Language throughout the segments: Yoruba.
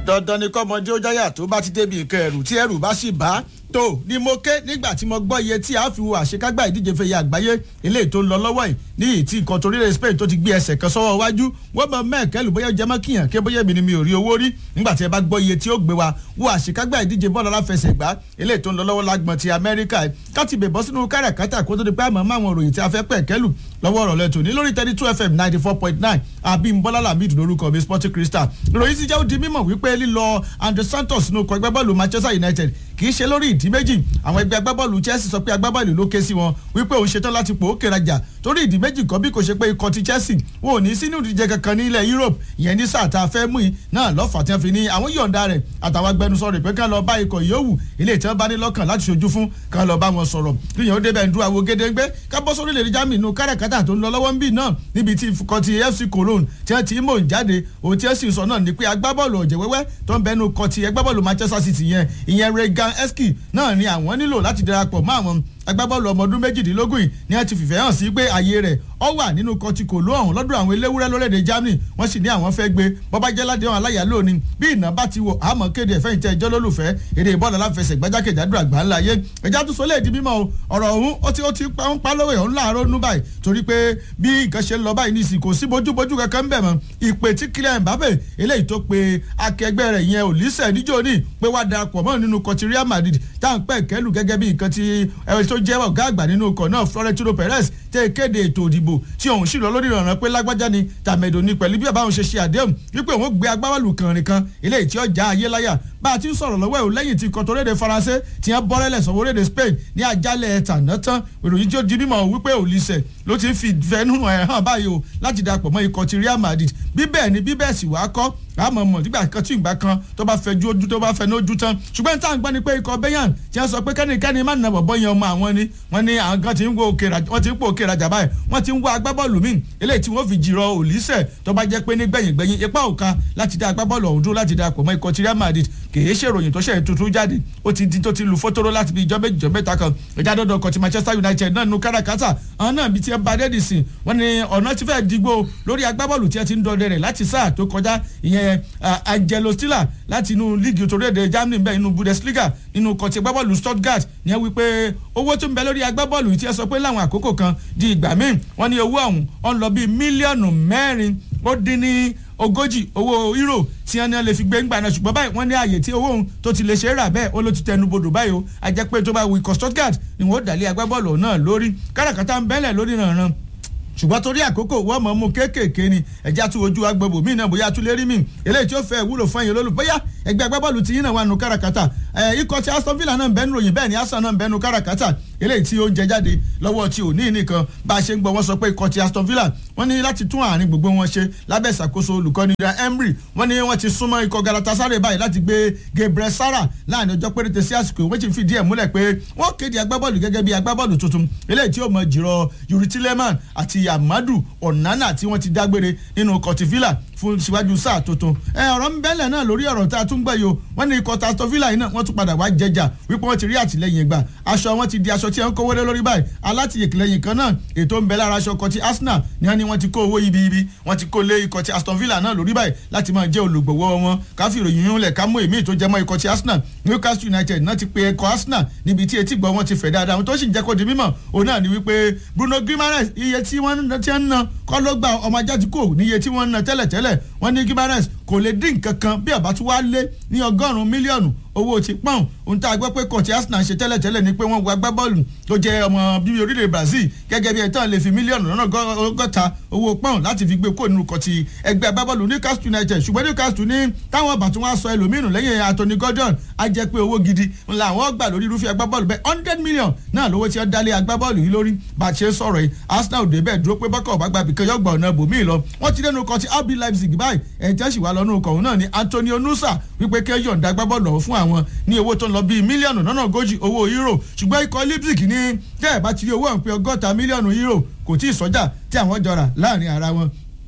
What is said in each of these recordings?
dandan ni kọ́mọdé ó jáyà tó bá ti débi nǹkan ẹ̀rù tí ẹ̀rù bá sì bá tó ni mo ké nígbà tí mo gbọ́ iye tí a fi wo àṣekágbá ìdíje fẹ̀yẹ àgbáyé eléyìí tó ń lọ lọ́wọ́ yìí ní ìyí tí nǹkan torílẹ̀ Spain tó ti gbé ẹsẹ̀ kan sọ́wọ́ wájú wọ́n mọ mẹ́ẹ̀kẹ́lù bóyá jẹ́ mọ́kìyàn ké bóyá èmi ni mi ò rí owó rí nígbà tí ẹ bá gbọ́ iye tí ó gbé wa wo àṣekágbá ìdíje bọ́ọ̀lù aláfẹsẹ̀gbá eléyìí tó ń lọ lọ́wọ́ lágbọ̀n ti Amẹ́ríkà káti bèbọ́ sínú káràkátà kó tó di pé àmọ́ máwọn òròyìn tí a fẹ́ pẹ̀kẹ́lù lọ́wọ́ ọ̀rọ̀ lẹ́tọ̀ ní lórí thirty two fm ninety four point nine abimbola lamid lórúkọ mi sporting crystal ìròyìn ti jẹ́ ó di mímọ̀ wípé lílọ andre santos nínú ọkọ̀ ẹgbẹ́ bọ́ọ̀lù manchester united kì í ṣe lórí ìdí méjì àwọn ẹgbẹ́ agbábọ́ọ̀lù chelsea sọ pé agbábọ́ọ̀lù ló ké sí wọn wípé òun ṣetán láti pò ó kérajà torí ìdí méjì kan bí kò ṣe pé ikọ̀ ti chelsea wọn ò ní sínú ìdíje kankan ní ilẹ̀ europe ìyẹn ní sáà tá a fẹ́ mú yìí náà lọ́fà tí wọ́n fi ní àwọn yọ̀ǹda rẹ̀ àtàwọn agbẹnusọ rẹ̀ pé kán lọ bá ikọ̀ yòówù ilé ìtàn bá ní lọ́kàn láti ṣojú fún kán lọ bá wọn sọ̀rọ̀ kíyàn ó débẹ̀ ń dúró àwọn gédéńgbé kábọ́ sórí lè rí jámì inú káràkátà tó ń lọ lọ́wọ́ ń bì náà níbi tí ikọ̀ ti fc cologne tí wọ́n ti mò ń jáde òun tí wọ́n sì sọ náà ni pé agbábọ́ọ̀lù ọ̀jẹ̀ wẹ́wẹ́ tó ń bẹnu kọ ti agbábọ́ọ̀lù manchester city yẹn ìyẹn regan eski náà ni àwọn nílò láti darapọ̀ mọ́ àwọn agbábọ́ọ̀lù ọmọ ọdún méjìdínlógún yìí ni wọ́n ti fìfẹ́ hàn sí pé ààyè rẹ̀ ọ wà nínú kọtíkò ló ọ̀hún lọ́dọ̀ àwọn eléwúrẹ́ lórílẹ̀‐èdè Germany wọ́n sì ní àwọn fẹ́ gbé bọ́bá jẹ́ ládé wọn aláyà lónìí bí ìná bá ti wọ̀ àmọ́ kéde ẹ̀fẹ́ ìtẹ́ ẹjọ́ lólùfẹ́ èdè ìbọ́ọ̀lù aláfẹsẹ̀ gbájákèjádò àgbà ńlá yé ẹja tó sọlẹ̀ di mímọ́ ọ̀rọ̀ ọ̀hún ó ti ó ti ń pa lówó ọ̀hún láàárọ̀ nú báyìí torí pé bí nǹkan ṣe ń lọ báyìí nísìnyí kò sí bójúbójú kankan bẹ̀ mọ́ ìpè tí Kylian Mbappe eléyìí tó pe akẹgbẹ́ rẹ̀ yẹn Olise níjó ní pé wá darapọ̀ mọ́ nínú kọtí Real Madrid táwọn pẹ́ kẹ́lù gẹ́gẹ́ bí nǹkan tí ẹ tó jẹ́ ọ̀gá àgbà nínú ọkọ̀ náà Florentino Perez tẹ́ kéde ètò òdìbò tí òun sì lọ lórí ìrànràn pé lágbájá ni tàmẹ̀dò ni pẹ̀lú bí bàbá òun ṣe ṣe àdéhùn wípé òun gbé agbábọ́ọ̀lù kànrin kan eléyìí tí ó já ayé láyà bá a ti ń sọ̀rọ̀ lọ́wọ́ ẹ̀ lẹ́yìn tí ikọ̀ toréde Faransé ti ń bọ́rẹ́lẹ̀ sọ̀wọ́ rédè Spain ní àjálẹ̀ tàná tán ìròyìn tí ó di mímọ̀ wípé Olise ló ti ń fi fẹnu ẹ̀ hàn báyìí o láti darapọ̀ mọ́ ikọ̀ ti Real Madrid bí bẹ́ẹ̀ ni bí bẹ́ẹ̀ sì wá kọ́ àmọ́ mọ̀ nígbà kan tí ìgbà kan tó bá fẹ́ ju ojú tó bá fẹ́ ní ojú tán ṣùgbọ́n tá à ń gbọ́ ni pé ikọ̀ Bayern tí wọ́n sọ pé kẹ́nikẹ́ni má nà bọ̀bọ̀ yẹn ọmọ àwọn ni wọ́n ní àwọn kan ti ń wo òkè wọ́n ti ń pò òkè rajà báyìí wọ́n ti ń wá agbábọ́ọ̀lù míì eléyìí tí wọ́n fi jìrọ̀ Olise tó bá jẹ́ pé ní gbẹ̀yìn gbẹ̀yìn ipa òka láti dá agbábọ́ọ̀lù ọ̀hún dúró láti darapọ̀ mọ́ ikọ̀ ti Real Madrid kìí ṣèròyìn tó ṣe tuntun jáde ó ti di tó ti lu fótóró láti bí ìjọ méjì ìjọ mẹ́ta kan ìjà dọ́dọ̀ ọkọ̀ ti Manchester United náà nu káràkátà àwọn náà bíi ti ẹ bá dẹ́ẹ̀dì sìn wọ́n ní ọ̀nà ti fẹ́ digbó lórí agbábọ́ọ̀lù tí ẹ ti ń dọdẹ rẹ̀ láti sáà tó kọjá ìyẹn Angelo Stiller láti inú líìgì torílẹ̀-èdè Germany bẹ́ẹ̀ inú Bundesliga nínú kọ̀tì agbábọ́ọ̀lù Stuttgart ní ẹ wí pé owó tó ń bẹ lórí agbábọ́ọ̀lù tí ẹ sọ pé láwọn àkókò kan di ìgbà míì wọ́n ní owó ọ̀hún ọ̀n lọ bíi mílíọ̀nù mẹ́rin ó dín ní ogójì owó euro tí wọn ní wọn lè fi gbé ńgbà náà ṣùgbọ́n báyìí wọ́n ní ààyè tí owó òun tó ti lè ṣe é rà bẹ́ẹ̀ ó ló ti tẹnu bodò báyìí o àjẹpẹ́ tó bá wí ikọ̀ Stuttgart ni wọ́n ó dàlẹ́ agbábọ́ọ̀lù náà lórí káràkátà ń bẹ́lẹ̀ lórí ìrànràn ṣùgbọ́n torí àkókò wọ́n mọ̀ mú kéékèèké ni ẹ̀já tún ojú agbègbè míì náà bóyá tún lè rí mi eléyìí tí ó fẹ́ wúlò fún ẹ̀yin olólù bóyá ẹgbẹ́ agbábọ́ọ̀lù ti yín náà wà nù káràkátà ikọ̀ ti Aston Villa náà ń bẹ́nu ròyìn bẹ́ẹ̀ ni Arsenal náà ń bẹ́nu káràkátà eléyìí tí ó ń jẹ jáde lọ́wọ́ tí ò ní nìkan bá a ṣe ń gbọ́ wọ́n sọ pé ikọ̀ ti Aston Villa wọ́n ní láti tún àárín gbogbo wọn ṣe lábẹ́ ìṣàkóso olùkọ́ni Emery wọ́n ní wọ́n ti súnmọ́ ikọ̀ Galatasaray báyìí láti gbé Gabriel Sara láàrin ọjọ́ péréte sí àsìkò wọ́n ti fìdí ẹ̀ múlẹ̀ pé wọ́n kéde agbábọ́ọ̀lù gẹ́gẹ́ bí agbábọ́ọ̀lù tuntun eléyìí tí ó mọ jìrọ̀ Yuri Tilleman àti Amadu Onana tí wọ́n ti dágbére nínú ikọ̀ ti Villa fún síwájú sáà tuntun ẹ ọ̀rọ̀ ń bẹ́lẹ̀ náà lórí ọ̀rọ̀ tá a tún gbọ́ yìí o wọ́n ní ikọ̀ Aston Villa yìí náà wọ́n tún padà wá jẹjà wípé wọ́n ti rí àtìlẹ́yìn gbà aṣọ wọn ti di aṣọ tí wọ́n kówó lé lórí báyìí alátìlẹ́yìn kan náà ètò ń bẹ lára aṣọ kan ti Arsenal ní wọ́n ní wọ́n ti kó owó ibi ibi wọ́n ti kó lé ikọ̀ ti Aston Villa náà lórí báyìí láti máa jẹ́ olùgbọ̀wọ́ wọn káfí ìròyìn yún lẹ̀ ká mú èmi tó jẹ́ mọ́ ikọ̀ ti Arsenal Newcastle United náà ti pe ikọ̀ Arsenal níbi tí etí gbọ́ wọn ti fẹ̀ dáadáa wọn tó sì ń jẹ́ kó di mímọ̀ òun náà ni wípé Bruno Guimaraes iye tí wọ́n ti ń ná kọ́ ló gba ọmọ ajá ti kò ní iye tí wọ́n ń ná tẹ́lẹ̀tẹ́lẹ̀ wọ́n ní Guimaraes kò lè dín nǹkan kan bí ọba tí wàá lé ní ọgọ́rùn-ún mílíọ̀nù owó ti pọ́n ohun tá a gbọ́ pé kọ̀tí Arsenal ṣe tẹ́lẹ̀tẹ́lẹ̀ ni pé wọ́n gba agbábọ́ọ̀lù tó jẹ́ ọmọ bíbí orílẹ̀ Brazil gẹ́gẹ́ bí ẹ̀tàn lè fi mílíọ̀nù lọ́nà ọgọ́ta owó pọ́n láti fi gbé kó nínú kọ̀tí ẹgbẹ́ agbábọ́ọ̀lù Newcastle United ṣùgbọ́n Newcastle ní táwọn ọba tí wọ́n á sọ ẹlòmíràn lẹ́yìn Anthony Gordon á jẹ́ pé owó gidi ńlá àwọn gbà lórí irúfẹ́ agbábọ́ọ̀lù bẹ́ẹ̀ hundred million náà lówó tí ó dálé agbábọ́ọ̀lù yìí lórí bá a ṣe ń sọ̀rọ̀ yìí Arsenal òde bẹ́ẹ̀ dúró pé bọ́kọ̀ ọ̀bá gbàbí kan yọ̀gbà ọ̀nà bòmíì lọ wọ́n ti dẹnu kọ̀tí RB Leipzig báyìí ẹ̀ tẹ́ sì wá lọ́nù ọkọ̀ náà ni Antonio Nusa wípé kẹ́ yọ̀ǹda agbábọ́ọ̀lù fún àwọn ní owó tó ń lọ bíi mílíọ̀nù lọ́nà ogójì owó euro ṣùgbọ́n ikọ̀ Leipzig ní tẹ́ ẹ̀ bá ti rí owó ọ̀hún pé ọgọ́ta mílíọ̀nù euro kò tí ì sọ́jà tí àwọn jọra láàrin ara wọn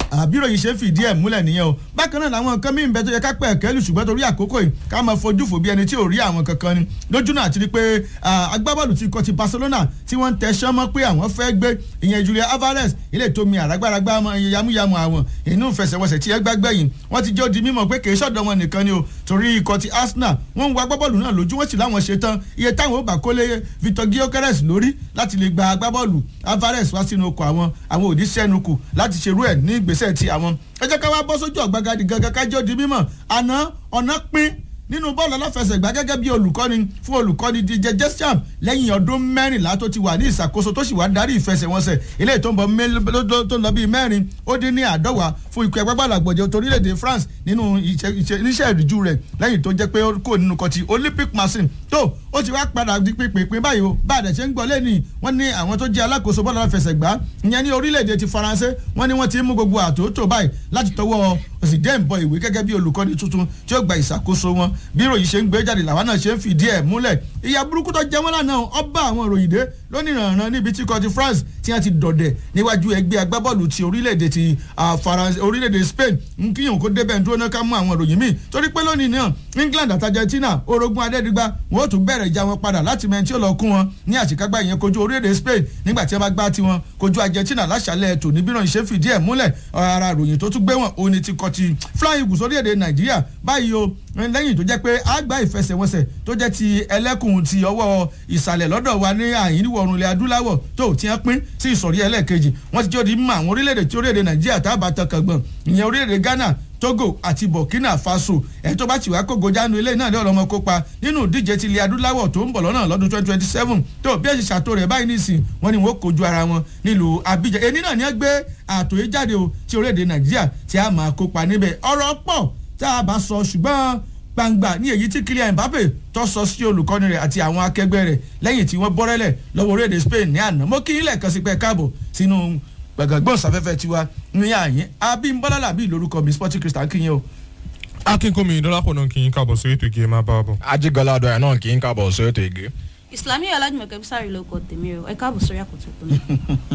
àbírò yìí ṣe fìdí ẹ̀ múlẹ̀ nìyẹn o bákan náà làwọn nǹkan míì ń bẹ tó yẹ ká pẹ̀ kẹ́lù ṣùgbọ́n torí àkókò yìí ká máa fojú fò bí ẹni tí ò rí àwọn kankan ni lójú náà ti rí pé agbábọ́ọ̀lù ti kọ́ ti Barcelona tí wọ́n ń tẹ̀sán mọ́ pé àwọn fẹ́ gbé ìyẹn Julian Alvarez ilé tó mi àrágbáragbá yamuyamu àwọn inú ìfẹsẹ̀wọnsẹ̀ tí ẹ gbàgbẹ́ yìí wọ́n ti jẹ́ ó di mímọ̀ pé kì í ṣọ̀dọ̀ wọn nìkan ni o torí ikọ̀ ti Arsenal wọ́n ń wa agbábọ́ọ̀lù náà lójú wọ́n sì láwọn ṣe tán iye táwọn ó bà kólé Victor Gyökeres lórí láti lè gba agbábọ́ọ̀lù Alvarez wá sínú ọkọ̀ àwọn àwọn òdì sẹ́nu kù láti ṣerú ẹ̀ ní ìgbésẹ̀ ti àwọn ẹ jẹ́ ká wá bọ́ sójú ọ̀gbagadì gangan kájọ́ di mímọ̀ àná ọ̀nà pín nínú bọ́ọ̀lù aláfẹsẹ̀gbá gẹ́gẹ́ bí olùkọ́ni fún olùkọ́ni DJ Deschamps lẹ́yìn ọdún mẹ́rìnlá tó ti wà ní ìṣàkóso tó sì wá darí ìfẹsẹ̀wọnsẹ̀ eléyìí tó ń bọ̀ tó ń lọ bíi mẹ́rin ó dín ní àádọ́wà fún ikọ̀ ẹgbẹ́ gbàlagbọ̀jẹ̀ torílẹ̀-èdè France nínú iṣẹ́ ìrìjú rẹ̀ lẹ́yìn tó jẹ́ pé ó kò nínú kọtí Olympic machine tó ó ti wá padà di pínpín báyìí o bá àdẹ̀ ṣe ń gbọ́ lẹ́nìí wọ́n ní àwọn tó jẹ́ alákòóso bọ́ọ̀lù aláfẹsẹ̀gbá ìyẹn ní orílẹ̀-èdè ti Faransé wọ́n ní wọ́n ti mú gbogbo àtòótò báyìí láti tọwọ́ òsì dẹ́ ń bọ ìwé gẹ́gẹ́ bí olùkọ́ni tuntun tí ó gba ìṣàkóso wọn bí ìròyìn ṣe ń gbé jáde làwọn náà ṣe ń fìdí ẹ̀ múlẹ̀ ìyà burúkú tó jẹ́ wọ́n lánàá ọba àwọn ìròyìn dé lónìí ìrànràn níbi tí kò ti France tí wọ́n ti dọ̀dẹ̀ níwájú ẹgbẹ́ agbábọ́ọ̀lù ti orílẹ̀-èdè ti France orílẹ̀-èdè Spain ń kíyàn kó débẹ̀ ń dúró náà ká mú àwọn ìròyìn míì torí pé lónìí náà England àti Argentina orogún adẹ́digba wọn ó tún bẹ̀rẹ̀ ìjà wọn padà láti mẹ́rin tí ó lọ kún wọn ní àṣekágbá ìyẹn kojú orílẹ̀-èdè Spain nígbà tí wọ́n bá gbá tiwọn kojú Argentina láṣàlẹ̀ ètò níbí náà ṣe fìdí ẹ̀ múlẹ̀ ara ìròyìn tó tún gbé wọn òní ti kọ́ ti Flying Eagles orílẹ̀-èdè Nàìjíríà báyìí o lẹ́yìn tó jẹ́ pé àgbà ìfẹsẹ̀wọnsẹ̀ tó jẹ́ ti ẹlẹ́kùn ti ọwọ́ ìsàlẹ̀ lọ́dọ̀ wa ní àyínníwọ̀ ọ̀run ilẹ̀ adúláwọ̀ tó ti hàn pín sí ìsọ̀rí ẹlẹ́ẹ̀kejì wọ́n ti jẹ́ òdi mọ àwọn orílẹ̀-èdè tí orílẹ̀-èdè Nàìjíríà tá a bá tọkàn gbọ̀n ìyẹn orílẹ̀-èdè Ghana Togo àti Burkina Faso ẹ̀ tó bá ti wá kógo jánu ilé náà ní ọlọ́mọ kópa nínú ìdíje ti ilẹ̀ adúláwọ̀ tó ń bọ̀ lọ́nà lọ́dún twenty twenty seven tó bí ẹ̀sìn ṣàtò rẹ̀ báyìí nìsín wọ́n ní wọ́n kojú ara wọn nílùú Abidjan èyí náà ní ẹ gbé àtòyé jáde o ti orílẹ̀-èdè Nàìjíríà tí a máa kópa níbẹ̀ ọ̀rọ̀ pọ̀ tá a bá sọ ṣùgbọ́n gbangba ní èyí tí Kylian Mbappe tó sọ sí olùkọ́ni rẹ̀ àti àwọn akẹgbẹ́ rẹ̀ lẹ́yìn tí wọ́n bọ́rẹ́lẹ̀ lọ́wọ́ orílẹ̀-èdè Spain ní àná mo kí ilẹ̀ kan sí pé káàbọ̀ sínú gbàgbọ́n sáfẹ́fẹ́ tiwa ní àyín Abímbọ́lá làbí lórúkọ mi Sporting Crystal kí yẹn o. akínkùnmí dọ́lápọ̀ náà kì í káàbọ̀ sórí ètò ìgè máa bá a bọ̀. ajigbala adọ́yà náà kì í káàbọ̀ sórí ètò ìgè. Islamiyah Ọlájùmọ̀kẹ́ Bísàrí ló kọ tèmi o ẹ káàbọ̀ sórí àkótó tó náà.